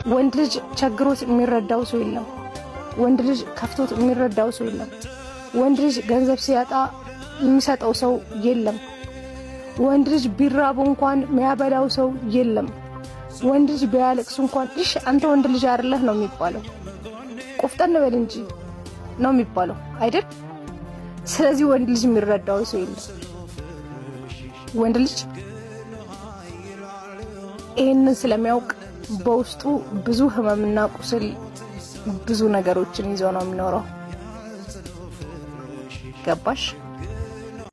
ወንድ ልጅ ቸግሮት የሚረዳው ሰው የለም። ወንድ ልጅ ከፍቶት የሚረዳው ሰው የለም። ወንድ ልጅ ገንዘብ ሲያጣ የሚሰጠው ሰው የለም። ወንድ ልጅ ቢራቡ እንኳን የሚያበላው ሰው የለም። ወንድ ልጅ ቢያለቅሱ እንኳን እሽ አንተ ወንድ ልጅ አይደለህ ነው የሚባለው። ቆፍጠን በል እንጂ ነው የሚባለው አይደል? ስለዚህ ወንድ ልጅ የሚረዳው ሰው የለም። ወንድ ልጅ ይህንን ስለሚያውቅ በውስጡ ብዙ ህመምና ቁስል ብዙ ነገሮችን ይዞ ነው የሚኖረው። ገባሽ?